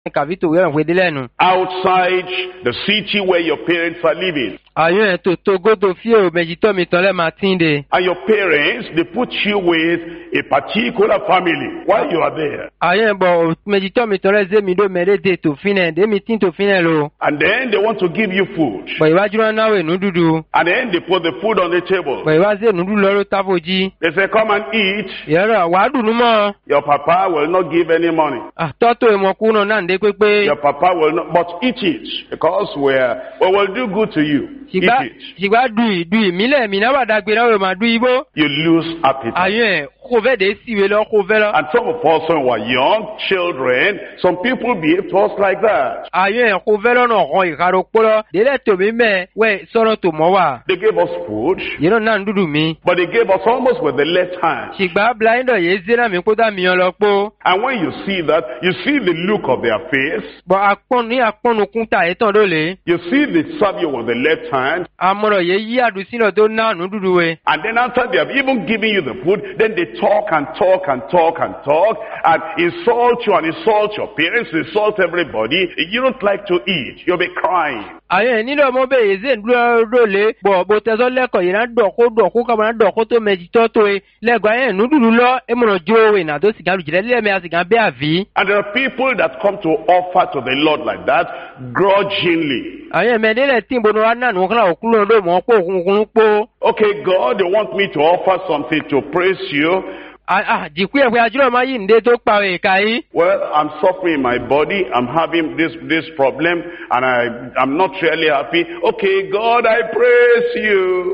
kàbí tòwé ẹ̀wọ̀n dé lẹ́nu. outside the city where your parents are living. àyàn ẹ̀ tó tó gódò fíò méjì tó mi tán lẹ́ máa tí ń de. And your parents, they put you with a particular family while you are there. àyàn ẹ̀ bọ̀ méjì tó mi tán lẹ́ zé mi dó mẹ́rẹ́ dé tòfin ẹ̀ dé mi tí tòfin ẹ̀ lo. And then they want to give you food. bọ̀ ìwájú náà náwó ìnú dúdú. And then they put the food on the table. bọ̀ ìwájú ìnú dúdú lọ́rọ́ tábòjì. They say, come and eat. ìyẹ́rọ wàá dùnú mọ́. Your papa will not give any money. àtọ́tò ìmọ̀kú náà náà ń dé pépé. Your papa will not, but eat it because we're, we will do good to you. Eat ṣìgbà it. ṣìgbà dùn dùn ìmílẹ̀ mi náà wà dàgbé náà wò máa dùn igbó. You lose appetite. àyàn ẹ̀ kó fẹ́ dé síwèé lọ kó fẹ́ lọ. And some of us when we were young children, some people behave to us like that. àyàn ẹ̀ kó fẹ́ lọ́nà ọ̀kan ìkàrọ̀ kpọ́lọ́ délẹ̀ tòmí mẹ́ wẹ́ sọ́nà tó mọ́ wà. They gave us food, yìí náà ń dúdú mi. but they gave us almost with the left hand. ṣìgbà blinder yìí zénà mi kó dà mí yan lọ pọ́. And when you see that, you see the look of their face. bọ̀ akpọ́n ní akpọ́nukún ta yìí tán ló lè. You see they serve you with the left hand. amọ̀rọ̀ yìí yí àdùsílọ̀ tó ná nù dúdú wẹ̀. And then after they have even given you the food, then they talk and talk and talk and talk and insult you and insult your parents, insult everybody. You don't like to eat. You'll be crying. àyàn ẹ̀ nílò ọmọ bẹ́ẹ̀ yìí zéǹ dúró ló lè. bọ̀ bó tẹ́sọ́ lẹ́kọ̀ọ́ yìí náà dọ̀kó dọ̀kó kàmá náà dọ̀kó tó mẹ́jì tọ́ tó ye. lẹ́gọ̀ àyàn nù dúdú lọ emọ̀rọ̀ jó wẹ̀ nà tó sìgá lùjìlẹ̀ lẹ́mẹ̀ àsìgá bẹ́ẹ̀ àví. And there are people that come to offer to the Lord like that grudgingly. àyàn mẹ́ẹ̀dẹ́lẹ̀ tí ìbọn wa náà nù kọ́lá òkúlù ọdún mọ́ pọ̀ òkùnkùn pọ̀. Okay, God, they want me to offer something to praise you. jìkú ẹ̀ pé ajúlọ̀ máa yí ǹdé tó pa èka yìí. Well, I'm suffering in my body. I'm having this, this problem and I, I'm not really happy. Okay, God, I praise you.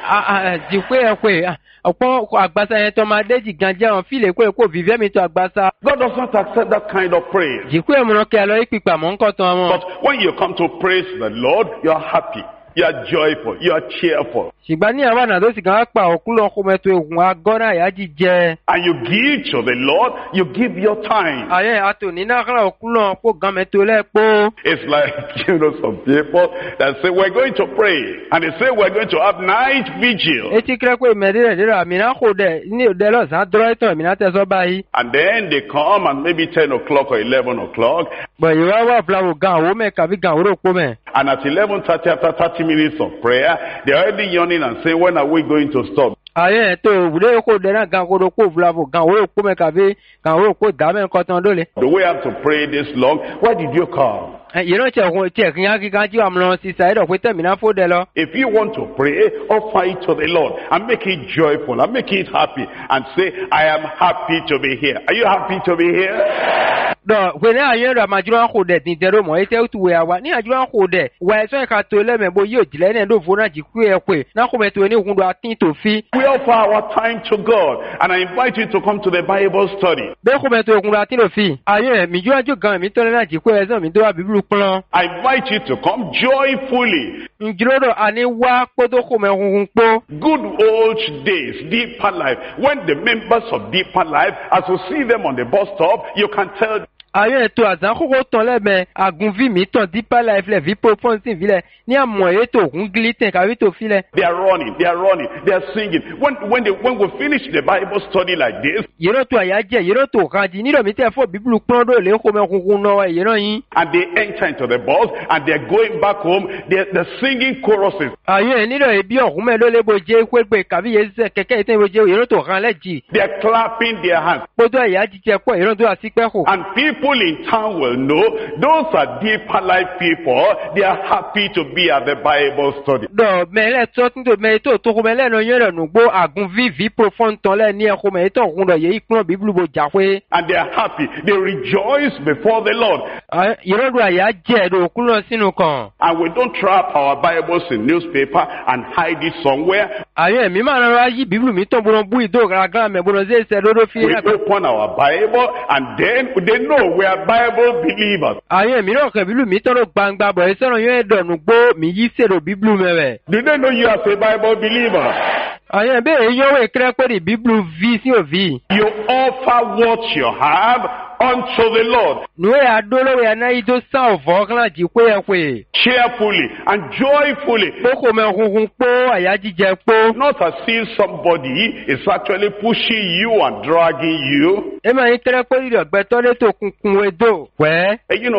jìkú ẹ̀ pé ọ̀pọ̀ àgbàsá yẹn tó máa déjì gan jẹ́ àwọn fílẹ̀ kó èkó fìfẹ́ mi tó àgbàsá. God does not accept that kind of praise. jìkú ẹ̀ múná kí a lọ ìpìpà mọ́ nǹkan tán wọn. But when you come to praise the Lord, you are happy. You are joyful. You are cheerful. ṣùgbọ́n ní àwọn àná tó sì kàn á pa òkúlọ̀ kó mẹ́tò ehun agọ́nà àyájí jẹ. And you give to the Lord, you give your time. àyẹ̀ àtòní náà kọ́lá òkúlọ̀ kó gan mẹ́tò lẹ́pọ̀. It's like, you know, some people that say, we're going to pray. And they say, we're going to have night vigil. etí kírẹ́ pé mẹ́tẹ́rẹ̀ dẹ́rẹ́ àmìnà kò dẹ̀ ní òde lọ́sàn-án dọ́rọ́ ìtàn àmìnà tẹ̀sọ́ báyìí. And then they come and maybe 10 o'clock or 11 o'clock. gbọ̀nyìn wá wà fúláwò gan àwọn mẹ́ kàbí gan òwúrò pọ̀ mẹ́. And at 11.30, after 30 minutes of prayer, they're already yawning and saying, when are we going to stop? àyẹ̀ tó òwúrẹ́ kò dẹ̀ náà gan kó do kó fúláwò gan òwúrò pọ̀ mẹ́ kàbí gan òwúrò kó dàmẹ́ nǹkan tán dólè. Do we have to pray this long? Why did you come? yìí tí ẹ̀kún tí ẹ̀kún yá kíkan tí wàá lọ sí sàyẹ̀dọ̀ pé tẹ̀mínà fó dẹ lọ. If you want to pray, offer it to the Lord and make it joyful and make it happy and say, I am happy to be here. Are you happy to be here? dɔ wele ayé rẹ amadzro xɔ dɛ dìndɛrɛ mɔ ete tu wea wa ní adzro xɔ dɛ wà ɛsɛ ka to lɛ mɛ bo yóò dilɛ ne do fo na dziku yɛ koe na xɔ mɛ to ne kun do ati to fi. We offer our time to God and I invite you to come to the Bible study. bẹ́ẹ̀ xɔ mɛ to kun do ati to fi. ayé mi dzo adzo gan mi tɔ lɛ na dziku yɛ sɛ mi do wa bibulu kplɔ. I invite you to come joyfully. ndzro do ani wa kpoto xɔ mɛ huhun kpo. Good old days, deeper life. When the members of deeper life, as you see them on the bus stop, you can tell ayé ètò àzánkókò tán lẹ́mẹ̀ àgùnví mi tàn dípà life lẹ̀ vipo pọ́ǹsì filẹ̀ ní àmọ̀ ètò ògùn glitten kàwé tó filẹ̀. They are running, they are running, they are singing. When, when, they, when we finish the Bible study like this, yìí tó àyájẹ yìí tó kanji nílò mi tẹ fọ bíbélù pọ́n dò lè kó mẹ́kúnkún náà yìí náà yín. and they enter into the bus and they're going back home, they're, they're singing choruses. ayé nílò ibi ọ̀hún mẹ́ ló lé bo jẹ́ pépè kàbí yẹn sẹ́ kẹ́kẹ́ yìí tẹ́ bo jẹ́ yìí tó kan lẹ́jì. They're clapping their hands. kótó ẹ̀yà jíjẹ pọ̀ yìí tó àsìpẹ́ kù. And people in town will know those are deeper life people. They are happy to be at the Bible study. dọ̀ mẹ́lẹ̀ tó tún tó mẹ́ tó tó kó mẹ́lẹ̀ náà yẹn rẹ̀ nùgbó àgùn vivi profond tán lẹ́ ní ẹ̀kọ́ mẹ́ tó kún dọ̀ yẹ ìpín bíbélù bo jà pé. And they are happy. They rejoice before the Lord. yìí tó àyà jẹ́ ẹ̀dọ̀ òkú náà sínú kan. And we don't trap our Bibles in newspaper and hide it somewhere. ayé mi máa rọra yí bíbélù mi tán bọ́nà bú ìdó gàràgàrà mẹ́ bọ́nà zé sẹ́ lódó fi. We open our Bible and then they know we are Bible believers. ayé mi náà kẹ́ bíbélù mi tán ló gbangba bọ̀ ẹ sẹ́ràn yẹn dọ̀nù gbó mi yí sèrò bíbélù mẹ́rẹ̀. Do they know you as a Bible believer? Ọ̀yẹ́ bẹ́ẹ̀ yọ̀wé kírẹ́pẹ́rì bíbélù vi sí òvi. You offer what you have unto the Lord Nùwé adólówó yẹn náà yìí tó sàn ọ̀fọ́ kan láti pé ẹ pé. cheerfully and joyfully. Kókò mẹ́ hunhun pó àyà jíjẹ pó. Not as if somebody is actually pushing you and dragging you. Ẹ máa ń kírẹ́pẹ́rì rẹ̀ gbẹ́tọ́ létò kunkun edó. Wẹ́. Eh, You know,